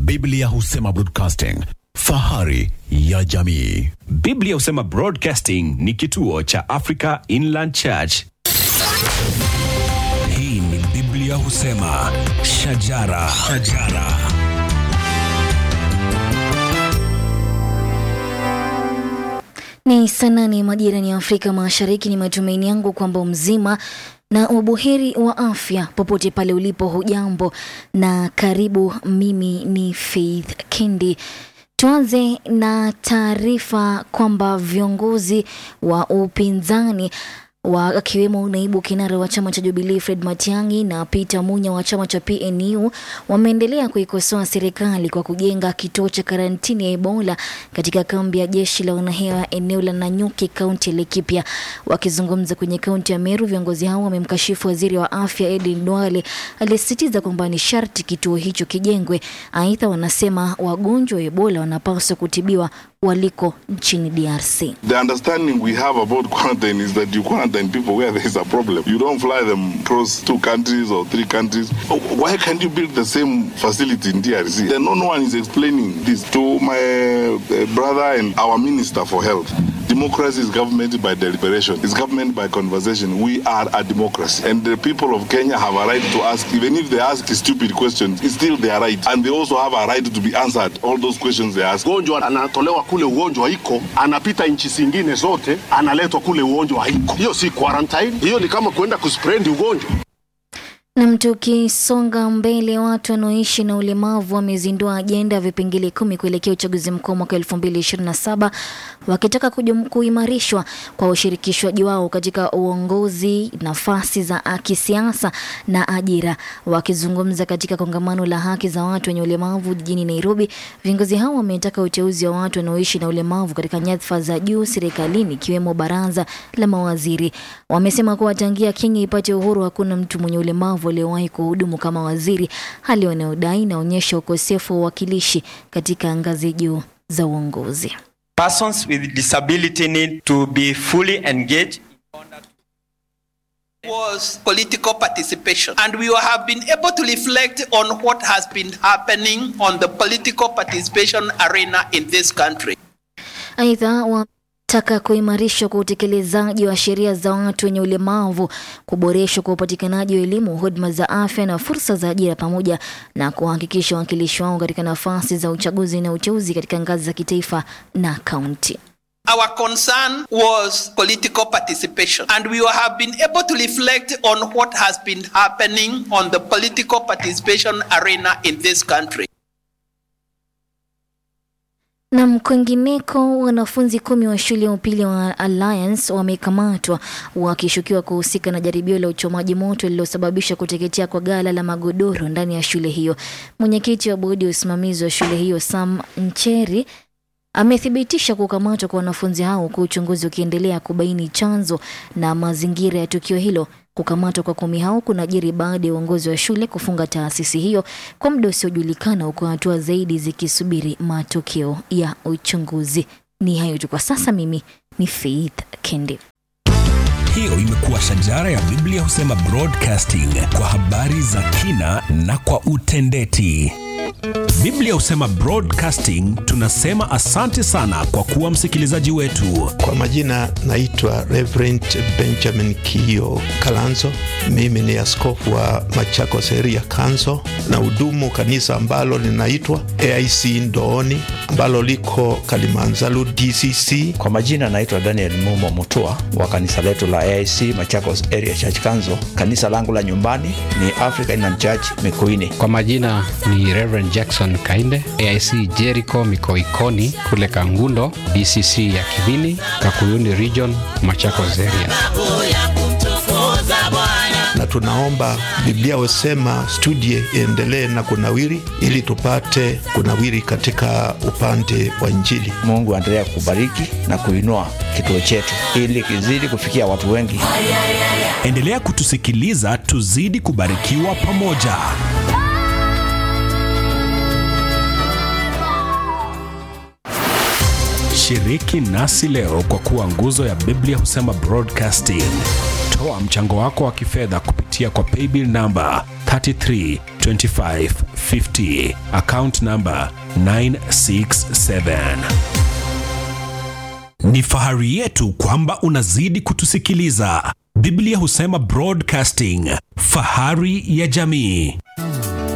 Biblia husema broadcasting, fahari ya jamii. Biblia husema Broadcasting ni kituo cha Africa Inland Church. Hii ni Biblia husema shajara, shajara. Ni saa nane majirani ya Afrika Mashariki. Ni matumaini yangu kwamba mzima na ubuheri wa afya popote pale ulipo. Hujambo na karibu. Mimi ni Faith Kendi. Tuanze na taarifa kwamba viongozi wa upinzani wa akiwemo naibu kinara wa chama cha Jubilee Fred Matiang'i na Peter Munya wa chama cha PNU wameendelea kuikosoa serikali kwa kujenga kituo cha karantini ya Ebola katika kambi ya jeshi la wanahewa eneo la Nanyuki, kaunti ya Laikipia. Wakizungumza kwenye kaunti ya Meru, viongozi hao wamemkashifu waziri wa afya Edwin Duale aliyesisitiza kwamba ni sharti kituo hicho kijengwe. Aidha, wanasema wagonjwa wa Ebola wanapaswa kutibiwa waliko nchini DRC. The understanding we have about quarantine is that you quarantine people where there is a problem. You don't fly them across two countries or three countries. Why can't you build the same facility in DRC? Then no one is explaining this to my uh, brother and our minister for health. Democracy is government by deliberation. It's government by conversation. We are a democracy. And the people of Kenya have a right to ask, even if they ask stupid questions, it's still their right. And they also have a right to be answered all those questions they ask. Ugonjwa anatolewa kule ugonjwa iko, anapita nchi zingine zote, analetwa kule ugonjwa haiko. Hiyo si quarantine, hiyo ni kama kuenda kuspread ugonjwa. Na tukisonga mbele, watu wanaoishi na ulemavu wamezindua ajenda ya vipengele kumi kuelekea uchaguzi mkuu mwaka elfu mbili ishirini na saba wakitaka kujum- kuimarishwa kwa ushirikishwaji wao katika uongozi, nafasi za kisiasa na ajira. Wakizungumza katika kongamano la haki za watu wenye ulemavu jijini Nairobi, viongozi hao wametaka uteuzi wa watu wanaoishi na ulemavu katika nyadhifa za juu serikalini ikiwemo baraza la mawaziri. Wamesema kuwa tangia Kenya ipate uhuru hakuna mtu mwenye ulemavu aliyewahi kuhudumu kama waziri, hali wanayodai inaonyesha ukosefu wa uwakilishi katika ngazi juu za uongozi. Persons with disability need to be fully engaged was political participation. And we have been able to reflect on what has been happening on the political participation arena in this country. Aidha, wataka kuimarishwa kwa utekelezaji wa sheria za watu wenye ulemavu, kuboreshwa kwa upatikanaji wa elimu, huduma za afya na fursa za ajira, pamoja na kuhakikisha uwakilishi wao katika nafasi za uchaguzi na uteuzi katika ngazi za kitaifa na kaunti. Our concern was political participation, and we have been able to reflect on what has been happening on the political participation arena in this country. Na kwingineko, wanafunzi kumi wa shule ya upili wa Alliance wamekamatwa wakishukiwa kuhusika na jaribio la uchomaji moto lililosababisha kuteketea kwa ghala la magodoro ndani ya shule hiyo. Mwenyekiti wa bodi ya usimamizi wa shule hiyo Sam Ncheri amethibitisha kukamatwa kwa wanafunzi hao huku uchunguzi ukiendelea kubaini chanzo na mazingira ya tukio hilo. Kukamatwa kwa kumi hao kunajiri baada ya uongozi wa shule kufunga taasisi hiyo kwa muda usiojulikana, huku hatua zaidi zikisubiri matokeo ya uchunguzi. Ni hayo tu kwa sasa. Mimi ni Faith Kendi. Hiyo imekuwa shajara ya Biblia husema broadcasting kwa habari za kina na kwa utendeti. Biblia husema broadcasting, tunasema asante sana kwa kuwa msikilizaji wetu. Kwa majina naitwa Reverend Benjamin Kio Kalanzo. Mimi ni askofu wa Machakos Area Council na hudumu kanisa ambalo linaitwa AIC Ndooni ambalo liko Kalimanzaru DCC. Kwa majina naitwa Daniel Mumo Mutua wa kanisa letu la AIC Machakos Area Church Council. Kanisa langu la nyumbani ni Africa Inland Church Mikuini. Kwa majina ni Reverend Jackson Kainde, AIC Jericho Mikoikoni kule Kangundo, DCC ya Kibini, Kakuyuni Region, Machakos Area. na tunaomba Biblia husema studie iendelee na kunawiri, ili tupate kunawiri katika upande wa Injili. Mungu aendelea kubariki na kuinua kituo chetu ili kizidi kufikia watu wengi. Endelea kutusikiliza, tuzidi kubarikiwa pamoja. Shiriki nasi leo kwa kuwa nguzo ya Biblia husema broadcasting. Toa mchango wako wa kifedha kupitia kwa paybill namba 33 25 50. Account number 967. Ni fahari yetu kwamba unazidi kutusikiliza. Biblia husema broadcasting, fahari ya jamii.